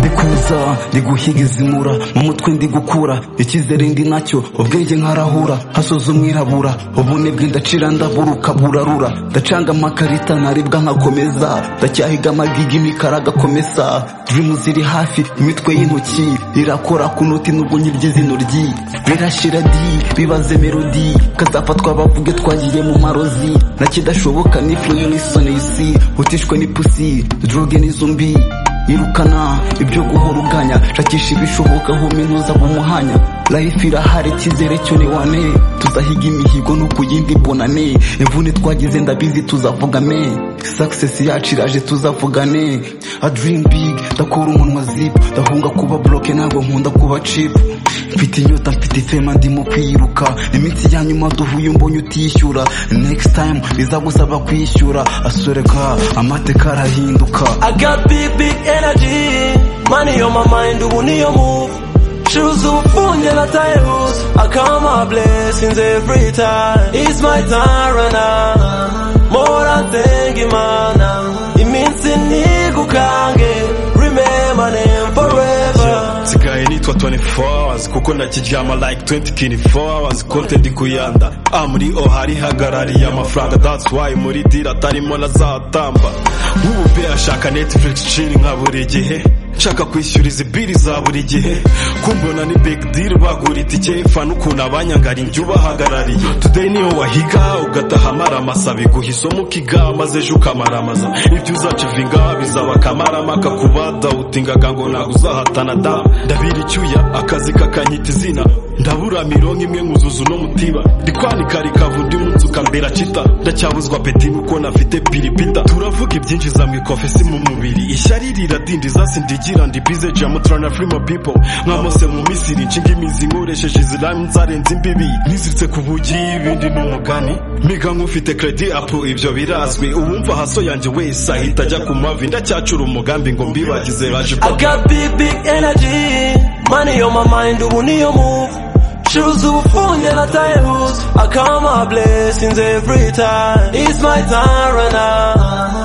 ikawa ndi guhiga izimura mu mutwe ndi gukura icyizere ndi nacyo ubwenge nkarahura hasoza umwirabura ubunebwe ndacira ndaburuka burarura ndacanga amakarita ntaribwa nkakomeza ndacyahiga amagiga imikara agakomesa dirimu ziri hafi imitwe y'intoki irakora ku noti nubwo nyirya izina ryi birashyira di bibaze melodi kazafatwa bavuge twagiriye mu marozi nakidashoboka ni fuyo n'isoni isi utishwe n'ipusi droge n'izo mbi irukana ibyo guhora uganya shakisha ibishoboka home ntuzaba umuhanya life irahari icyizere cyo ni wane tuzahiga imihigo no ku yindi bonane imvune twagize ndabizi tuzavugane success yacu iraje tuzavugane a dream big ndakura umunwa zip ndahunga kuba bloke ntabwo nkunda kuba chip mfite inyota mfite fema ndimo kwiruka iminsi ya nyuma duhuye mbonye utishyura next time bizagusaba kwishyura asoreka amateka arahinduka I got big, big energy. Money on my mind, ubu niyo move. Shoes ufunge latayus. I count my blessings every time. It's my time right now. More than thank Imana. Iminsi ntigukange. Remember them forever. nsigaye nitwa 24 hours kuko nakiryama like 24 hours konte ndi kuyanda ah muri o hari hagarariye amafaranga that's why muri dira atarimo nazatamba nk'ubu pe ashaka netflix chill nka buri gihe nshaka kwishyura izi biri za buri gihe kumbona ni big deal bagura itike fana ukuntu abanyangara injya ubahagarariye today niyo wahiga ugataha amaramasa biguha isomo ukiga maze ejo ukamaramasa ibyo uzacivinga bizaba akamaramaka kuba dawutingaga ngo ntabwo uzahatana da ndabira icyuya akazi kakanyita izina ndabura mirongo imwe nkuzuza uno mutiba ndi kwanika rikavu undi munsi ukambera cita ndacyabuzwa peti nuko nafite piripita turavuga ibyinjiza mu ikofesi mu mubiri ishyari riradindiza sindigira ndi bize jamu turana firima pipo mwamose mu misiri nshinga imizi nkoresheje iziramu nzarenze imbibi niziritse ku bugi ibindi ni umugani miga nk'ufite kredi apu ibyo birazwi uwumva haso yanjye wese ahita ajya ku mavi ndacyacura umugambi ngo mbibagize baje I got big, big energy. Money on my mind, ubu niyo move. Shoes ufunge latayus. I count my blessings every time. It's my time right now.